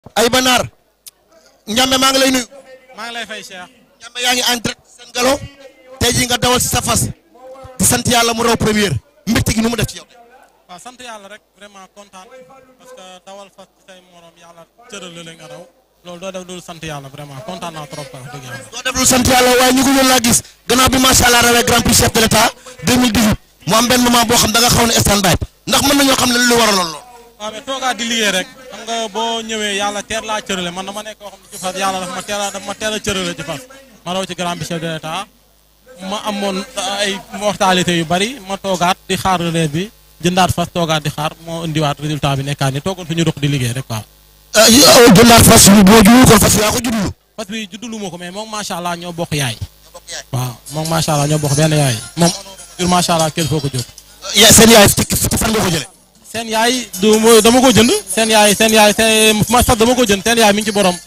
ay banaar Ndiamé maa ngi lay nuyu. maa ngi lay fay Cheikh. Ndiamé yaa ngi en direct seen galo tey jii nga dawal si sa fas di sant yàlla mu raw première mbégte gi nu mu def ci yow. waaw sant yàlla rek vraiment kontaan parce que dawal fas ci say morom yàlla cëral la nga raw loolu doo def dul sant yàlla vraiment kontaan naa trop wax dëgg yàlla. doo def lu sant yàlla waaye ñu ngi woon laa gis gannaaw bi macha allah rawee grand prix chef de l' état 2018 mu am benn moment boo xam da nga xaw ne stand by ndax mën nañoo xam ne lu waraloon lool. waaw mais toogaat di liggéey rek xam nga boo ñëwee yàlla teel laa cërale man dama nekk koo xam ne ci fas yàlla dafa ma teel a dafa ma teel a cërale ci fas ma raw ci grand prix chef de l' état ma amoon ay mortalité yu bari ma toogaat di xaar relève bi jëndaat fas toogaat di xaar moo indiwaat résultat bi nekkaat ni toogoon fi ñu dox di liggéey rek waaw. jëndaat fas yu boo juul kon fas yaa ko juddulu. fas bi juddulu ma ko mais moom macha allah ñoo bokk yaay. waaw moom macha allah ñoo bokk benn yaay moom jur macha allah kenn foo ko jóg. ya seen yaay ci ci fan nga ko jëlee. seen yaay du ma dama ko jënd seen yaay seen yaay seen ma sax dama ko jënd seen yaay mi ngi ci borom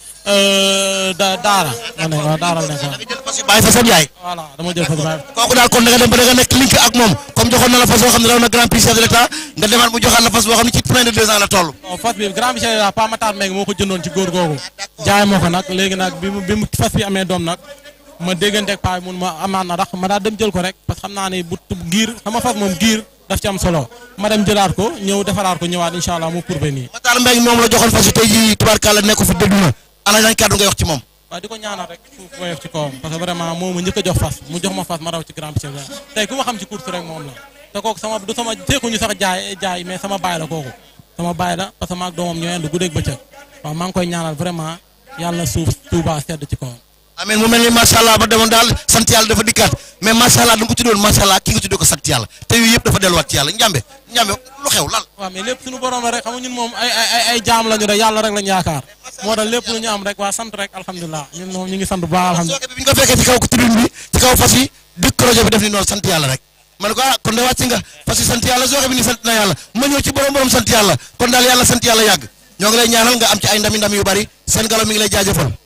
da daara. ma ne waaw daara la nekk waaw. jël fas yu bàyyi fa seen yaay. voilà dama jël fas bàyyi. kooku daal kon da nga dem ba da nga nekk link ak moom comme joxoon na la fas boo xam ne raw na grand prix chef de l' état nga demaat mu joxaat la fas boo xam ne ci plein de deux ans la toll. bon fas bi grand monsieur la Pa Matar Mbengue moo ko jëndoon ci góor googu jaay moo ko nag léegi nag bi mu bi mu fas bi amee doom nag ma dégganteeg paa bi mun ma amaat na rax ma daal dem jël ko rek parce que xam naa ne bu giir sama fas moom giir daf ci am solo ma dem jëlaat ko ñëw defaraat ko ñëwaat incha allah mu pourbe nii. Matar Mbengue moom la joxoon fas yi tey jii tubaarkàlla nekk fi déglu na ana nañ kàddu ngay wax ci moom. waaw di ko ñaanal rek suuf woyof ci kawam parce que vraiment moo ma njëkk a jox fas mu jox ma fas ma raw ci grand prix tey ku ma xam ci course rek moom la te kooku sama du sama teekuñu sax jaay jaay mais sama baay la kooku sama baay la parce que maag doomam ñoo yendu guddeeg bëccëg waaw maa ngi koy ñaanal vraiment yàlla na suuf Touba sedd ci kawam amiin mu mel ni macha allah ba demoon daal sant yàlla dafa dikkaat mais macha allah da nga ko tuddoon macha allah ki nga tuddee ko sant yàlla te yooyu yëpp dafa delluwaat ci yàlla njàmbe njàmbe lu xew lan. waaw mais lépp suñu borom la rek xam nga ñun moom ay ay ay jaam lañu rek yàlla rek lañu yaakaar moo tax lépp lu ñu am rek waa sant rek alhamdulilah ñun moom ñu ngi sant bu baax alhamdulilah sooke bi bi ñu ko fekkee ci kaw tribune bi ci kaw fas yi dëkk projet bi def ni noonu sant yàlla rek ma ne ko ah kon de wàcc nga fas yi sant yàlla sooke bi ni sant na yàlla ma ñëw ci borom borom sant yàlla kon daal yàlla sant yàlla yàgg ñoo ngi lay ñaanal nga am ci ay ndami ndam yu bari seen galo mi ngi lay jaajëfal